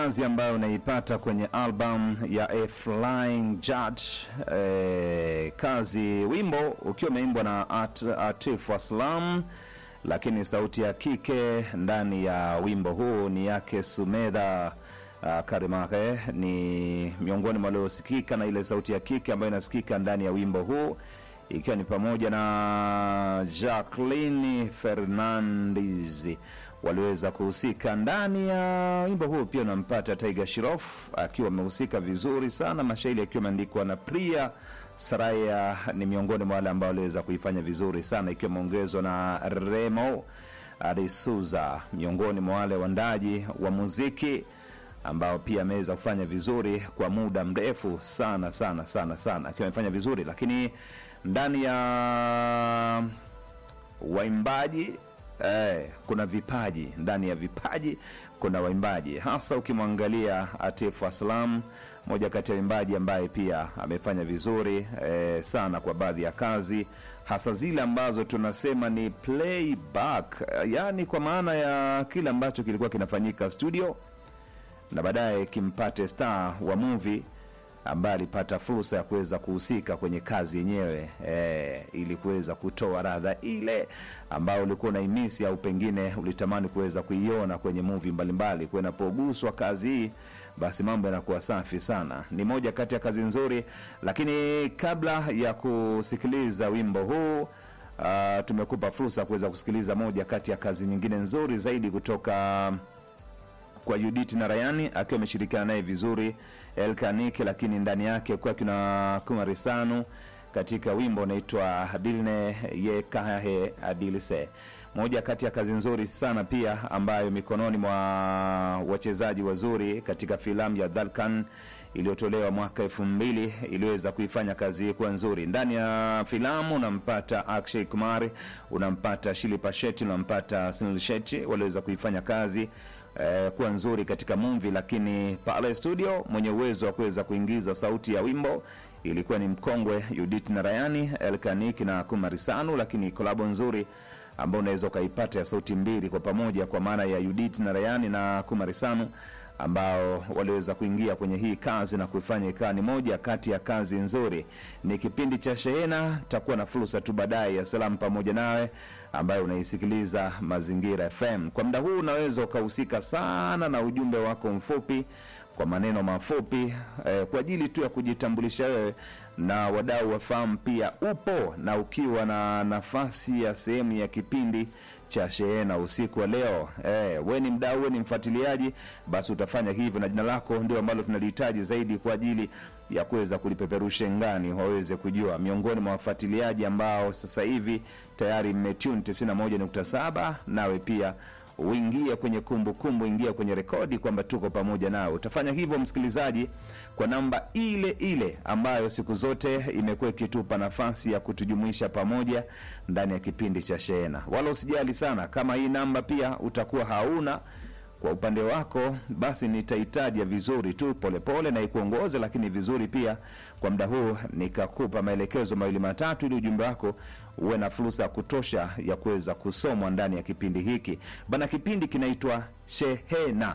kazi ambayo unaipata kwenye album ya A Flying Judge eh, kazi wimbo ukiwa umeimbwa na At, Atif Aslam, lakini sauti ya kike ndani ya wimbo huu ni yake Sumedha uh, Karimake ni miongoni mwa waliosikika na ile sauti ya kike ambayo inasikika ndani ya wimbo huu ikiwa ni pamoja na Jacqueline Fernandez waliweza kuhusika ndani ya wimbo huu. Pia unampata Tiger Shroff akiwa amehusika vizuri sana, mashairi akiwa ameandikwa na Priya Saraya, ni miongoni mwa wale ambao waliweza kuifanya vizuri sana, ikiwa imeongezwa na Remo Adisuza, miongoni mwa wale wandaji wa muziki ambao pia ameweza kufanya vizuri kwa muda mrefu sana sana sana sana, akiwa amefanya vizuri, lakini ndani ya waimbaji eh, kuna vipaji ndani ya vipaji kuna waimbaji hasa ukimwangalia Atif Aslam, moja kati ya waimbaji ambaye pia amefanya vizuri eh, sana kwa baadhi ya kazi hasa zile ambazo tunasema ni playback, yaani kwa maana ya kile ambacho kilikuwa kinafanyika studio na baadaye kimpate star wa movie ambaye alipata fursa ya kuweza kuhusika kwenye kazi yenyewe e, ili kuweza kutoa radha ile ambayo ulikuwa unaimisi au pengine ulitamani kuweza kuiona kwenye movie mbalimbali. Kwa inapoguswa kazi hii, basi mambo yanakuwa safi sana. Ni moja kati ya kazi nzuri, lakini kabla ya kusikiliza wimbo huu uh, tumekupa fursa ya kuweza kusikiliza moja kati ya kazi nyingine nzuri zaidi kutoka kwa Judith na Rayani akiwa ameshirikiana naye vizuri Elkanik, lakini ndani yake kwa kuna Kumarisanu katika wimbo unaitwa Dilne ye kahe adilse, moja kati ya kazi nzuri sana pia ambayo mikononi mwa wachezaji wazuri katika filamu ya Dhalkan iliyotolewa mwaka elfu mbili iliweza kuifanya kazi hii kuwa nzuri. Ndani ya filamu unampata Akshay Kumar, unampata Shilpa Shetty, unampata Sunil Shetty, waliweza kuifanya kazi eh, kuwa nzuri katika movie, lakini pale studio mwenye uwezo wa kuweza kuingiza sauti ya wimbo ilikuwa ni mkongwe Judith Narayani, Elkanik na Kumarisanu, lakini kolabo nzuri ambao unaweza ukaipata ya sauti mbili kwa pamoja, kwa maana ya Judith Narayani na Kumarisanu ambao waliweza kuingia kwenye hii kazi na kuifanya ikawa ni moja kati ya kazi nzuri. Ni kipindi cha Shehena, takuwa na fursa tu baadaye ya salamu pamoja nawe ambayo unaisikiliza Mazingira FM. Kwa muda huu unaweza ukahusika sana na ujumbe wako mfupi kwa maneno mafupi eh, kwa ajili tu ya kujitambulisha wewe na wadau wafahamu pia upo na ukiwa na nafasi ya sehemu ya kipindi cha Shehena usiku wa leo. Eh, we ni mdau, we ni mfuatiliaji, basi utafanya hivyo, na jina lako ndio ambalo tunalihitaji zaidi kwa ajili ya kuweza kulipeperusha ngani, waweze kujua miongoni mwa wafuatiliaji ambao sasa hivi tayari mmetune 91.7 nawe pia uingie kwenye kumbukumbu, ingia kwenye rekodi kwamba tuko pamoja nawe. Utafanya hivyo msikilizaji, kwa namba ile ile ambayo siku zote imekuwa ikitupa nafasi ya kutujumuisha pamoja ndani ya kipindi cha Shehena. Wala usijali sana kama hii namba pia utakuwa hauna kwa upande wako, basi nitahitaja vizuri tu polepole pole, na ikuongoze, lakini vizuri pia kwa muda huu nikakupa maelekezo mawili matatu, ili ujumbe wako uwe na fursa ya kutosha ya kuweza kusomwa ndani ya kipindi hiki bana. Kipindi kinaitwa Shehena,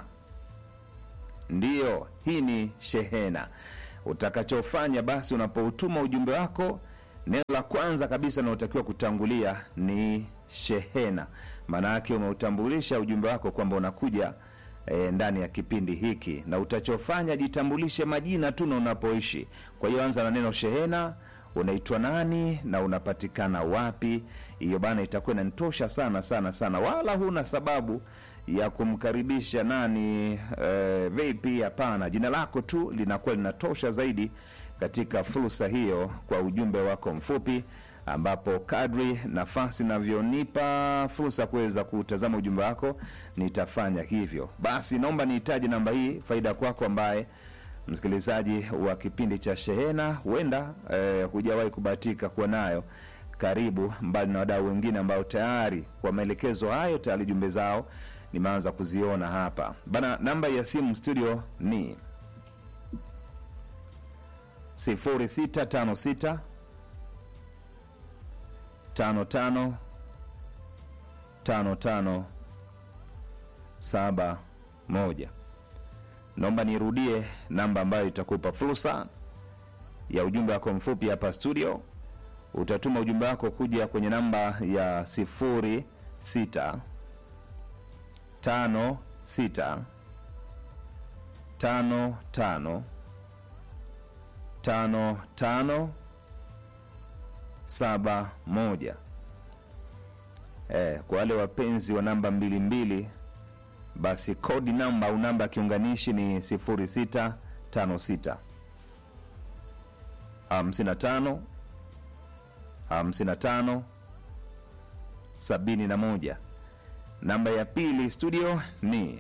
ndiyo hii ni Shehena. Utakachofanya basi, unapoutuma ujumbe wako, neno la kwanza kabisa unaotakiwa kutangulia ni shehena. Maana yake umeutambulisha ujumbe wako kwamba unakuja e, ndani ya kipindi hiki, na utachofanya jitambulishe majina tu na unapoishi. Kwa hiyo anza na neno shehena, unaitwa nani na unapatikana wapi. Hiyo bana itakuwa inanitosha sana sana sana, wala huna sababu ya kumkaribisha nani e, vipi. Hapana, jina lako tu linakuwa linatosha zaidi katika fursa hiyo, kwa ujumbe wako mfupi ambapo kadri nafasi navyonipa fursa ya kuweza kutazama ujumbe wako nitafanya hivyo. Basi naomba nihitaji namba hii, faida kwako ambaye msikilizaji wa kipindi cha Shehena, huenda eh, hujawahi kubahatika kuwa nayo karibu, mbali na wadau wengine ambao tayari kwa maelekezo hayo tayari jumbe zao nimeanza kuziona hapa bana. Namba ya simu studio ni 0656 tano tano tano tano saba moja naomba nirudie namba ambayo itakupa fursa ya ujumbe wako mfupi hapa studio utatuma ujumbe wako kuja kwenye namba ya 06 tano sita tano tano tano tano saba moja. Eh, kwa wale wapenzi wa namba mbili mbili, basi kodi namba au namba ya kiunganishi ni 0656 55 55 71. Namba ya pili studio ni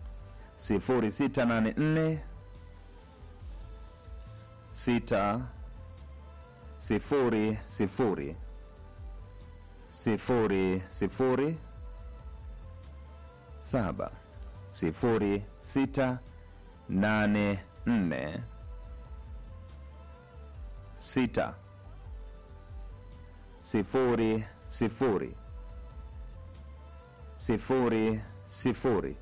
0684 6 sifuri sifuri sifuri sifuri saba sifuri sita nane nne sita sifuri sifuri sifuri sifuri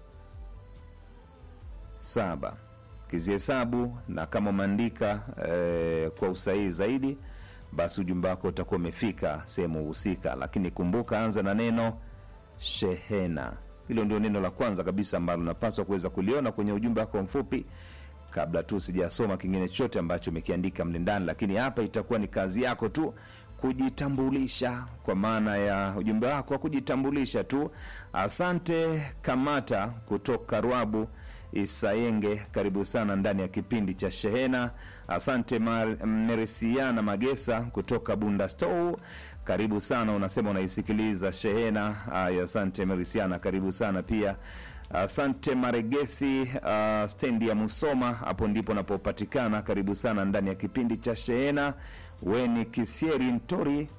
saba kizihesabu na kama umeandika eh, kwa usahihi zaidi basi ujumbe wako utakuwa umefika sehemu husika lakini kumbuka anza na neno shehena hilo ndio neno la kwanza kabisa ambalo unapaswa kuweza kuliona kwenye ujumbe wako mfupi kabla tu sijasoma kingine chote ambacho umekiandika mle ndani lakini hapa itakuwa ni kazi yako tu kujitambulisha kwa maana ya ujumbe wako wa kujitambulisha tu asante kamata kutoka rwabu isayenge karibu sana ndani ya kipindi cha shehena asante Mar- meresiana magesa kutoka bunda stow karibu sana unasema unaisikiliza shehena aya asante meresiana karibu sana pia asante maregesi uh, stendi ya musoma hapo ndipo napopatikana karibu sana ndani ya kipindi cha shehena weni kisieri ntori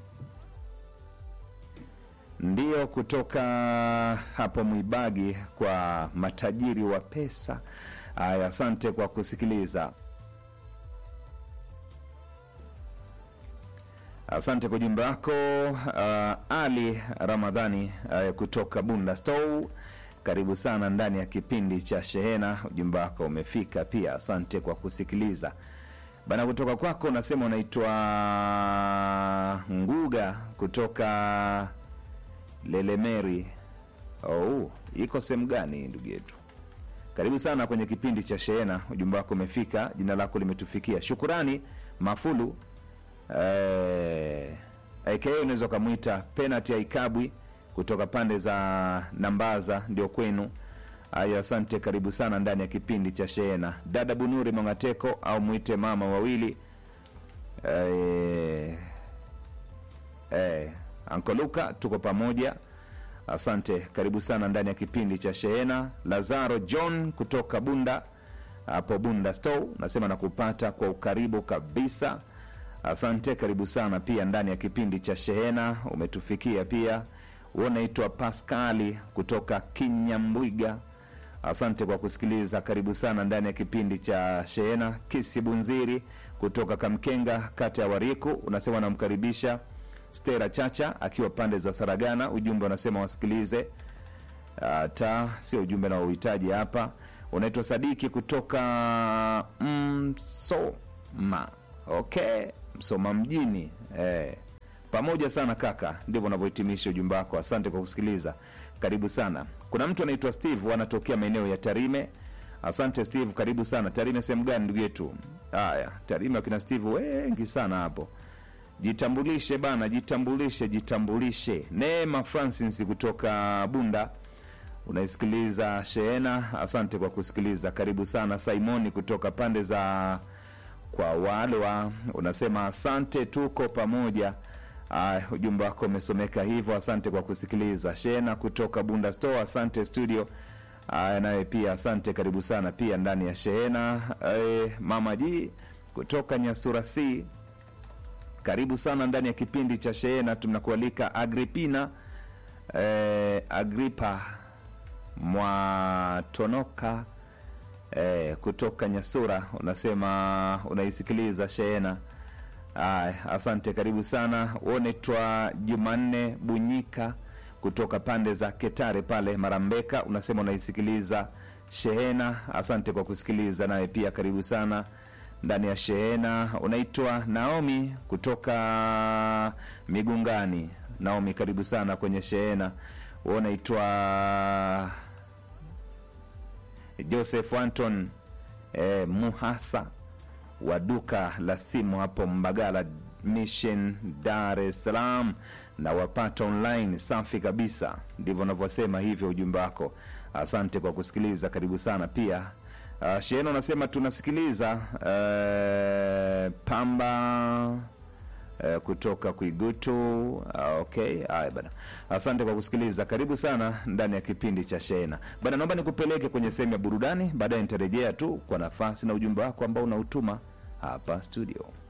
ndiyo kutoka hapo mwibagi kwa matajiri wa pesa aya asante kwa kusikiliza asante kwa ujumbe wako uh, ali ramadhani uh, kutoka bunda stow karibu sana ndani ya kipindi cha shehena ujumbe wako umefika pia asante kwa kusikiliza bana kutoka kwako unasema unaitwa nguga kutoka lelemeri oh, iko sehemu gani ndugu yetu karibu sana kwenye kipindi cha shehena ujumbe wako umefika jina lako limetufikia shukurani mafulu eh, aka unaweza ukamwita penati ya ikabwi kutoka pande za nambaza ndio kwenu aya asante karibu sana ndani ya kipindi cha shehena dada bunuri mongateko au mwite mama wawili eh, eh, ankoluka tuko pamoja asante karibu sana ndani ya kipindi cha shehena lazaro john kutoka bunda hapo bunda stow nasema nakupata kwa ukaribu kabisa asante karibu sana pia ndani ya kipindi cha shehena umetufikia pia unaitwa paskali kutoka kinyambwiga asante kwa kusikiliza karibu sana ndani ya kipindi cha shehena kisi bunziri kutoka kamkenga kata ya wariku unasema namkaribisha stera chacha akiwa pande za saragana ujumbe unasema wasikilize hata sio ujumbe na uhitaji hapa unaitwa sadiki kutoka msoma okay msoma mjini eh. pamoja sana kaka ndivyo unavyohitimisha ujumbe wako asante kwa kusikiliza karibu sana kuna mtu anaitwa steve anatokea maeneo ya tarime asante steve karibu sana tarime sehemu gani ndugu yetu haya tarime akina steve wengi sana hapo jitambulishe bana jitambulishe jitambulishe neema francis kutoka bunda unaisikiliza shehena asante kwa kusikiliza karibu sana simoni kutoka pande za kwa walwa unasema asante tuko pamoja uh, ujumbe wako umesomeka hivyo asante kwa kusikiliza shena kutoka bunda store asante studio uh, naye pia asante karibu sana pia ndani ya shehena uh, mama ji kutoka nyasura c karibu sana ndani ya kipindi cha shehena tunakualika agripina eh, agripa mwatonoka eh, kutoka nyasura unasema unaisikiliza shehena Aya, asante karibu sana unaitwa jumanne bunyika kutoka pande za ketare pale marambeka unasema unaisikiliza Shehena, asante kwa kusikiliza, naye pia karibu sana ndani ya Shehena. Unaitwa Naomi kutoka Migungani. Naomi, karibu sana kwenye Shehena. Wewe unaitwa Joseph Anton eh, Muhasa wa duka la simu hapo Mbagala Mission, Dar es Salaam, na wapata online. Safi kabisa, ndivyo unavyosema hivyo ujumbe wako. Asante kwa kusikiliza, karibu sana pia. Uh, Shehena unasema tunasikiliza uh, pamba uh, kutoka Kuigutu. Uh, okay, haya bana, asante kwa kusikiliza, karibu sana ndani ya kipindi cha Shehena bana. Naomba nikupeleke kwenye sehemu ya burudani, baadaye nitarejea tu kwa nafasi na ujumbe wako ambao unautuma hapa studio.